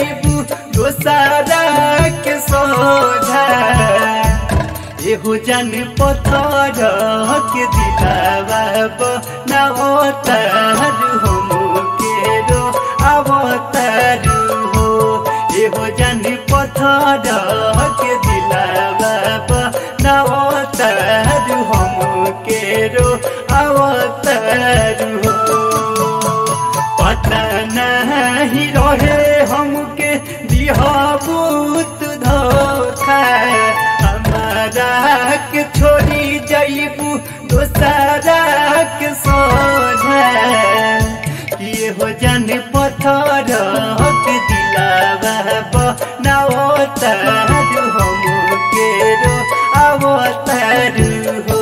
जईबू दोसारा के सोझा एहो जन पथर के दिलावा नवतर हम के रो अवतर हो एहो जन पथर के दिलावा नवतर हम के रो अवतर हो पता नहीं रहे हमके दिहबूत धोखा हमारा के छोड़ी जईबू दोसरा के सोझा ये हो जन पत्थर के दिलावा बनावतर हम के रो अवतर हो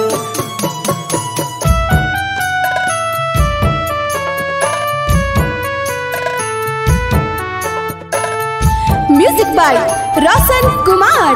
म्यूजिक बाय रोशन कुमार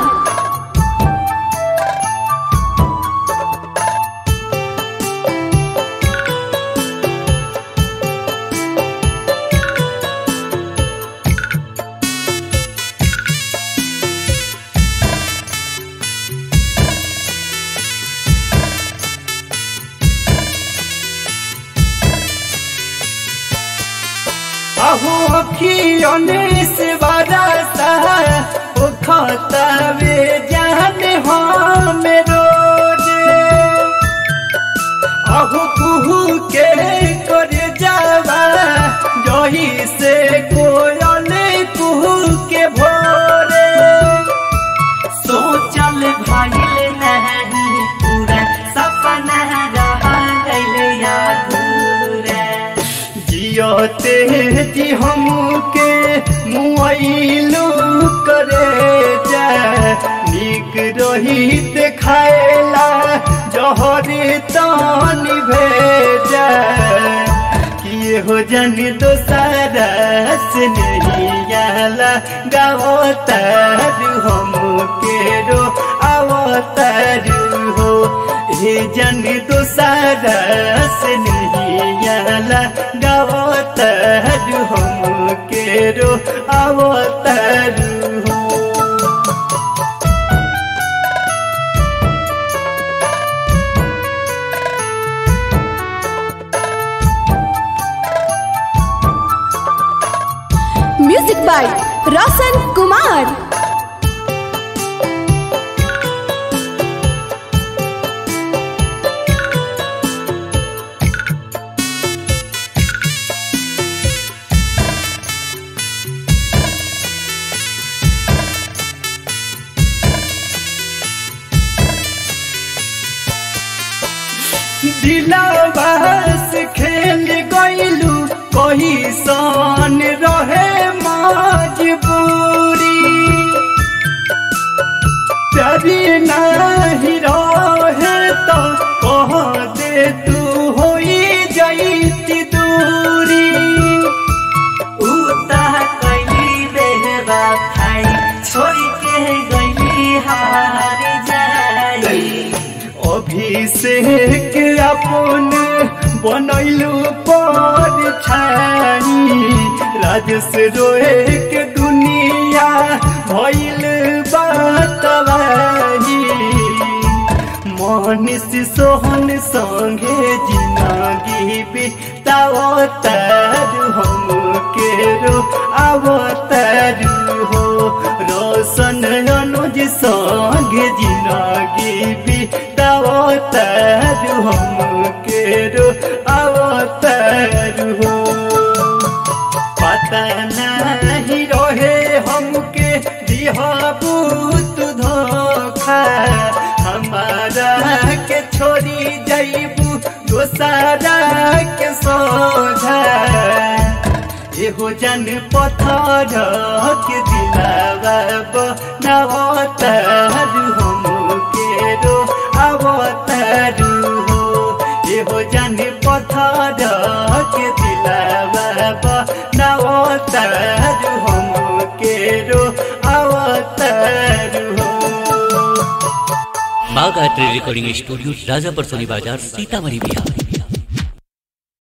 अहो अखियों से बरसा ओ खतवे जाने हम रोज अहो कुहू के कर जावा जही से कोयल कुहू के भोरे सोचल भइल नहीं पूरा सपना रह गइल अधूरा जियते जी हमके मुआइलू करे जा निक रही देखाएला जहरी तानी भेजा किए हो जन दोसारा से नहीं आला गावतर हम के रो अवतर हो हे जन दोसारा से नहीं आला गावतर हम के रो अवतर हो म्यूजिक बाय रोशन कुमार दिलावास खेल गईलू कही सन रहे मजबूरी प्यारी नहीं रहे तो कह दे तू होई जाती दूरी उता कैली बेहबा खाई छोड़ के गईली हार जाई अभिषेक अपन बनैलू पर छाई राजस रोए के दुनिया भइल बातवाही मनीष सोहन संगे जिंदगी बितावतर हम के रो अवतर हो रोशन अनुज संगे जिंदगी बितावतर हम के रो अवतर हो पता नहीं रहे हमके दिहबूत धोखा हमारा के छोड़ी जईबू दोसारा के सोझा एहो जन पत्थर के दिलावा नवतर हम के रो अवतर हो एहो जन पत्थर के दिलावा नवतर हम के रो अवतर हो Bagh art recording studio Rajapar Soni बाजार सीतामढ़ी बिहार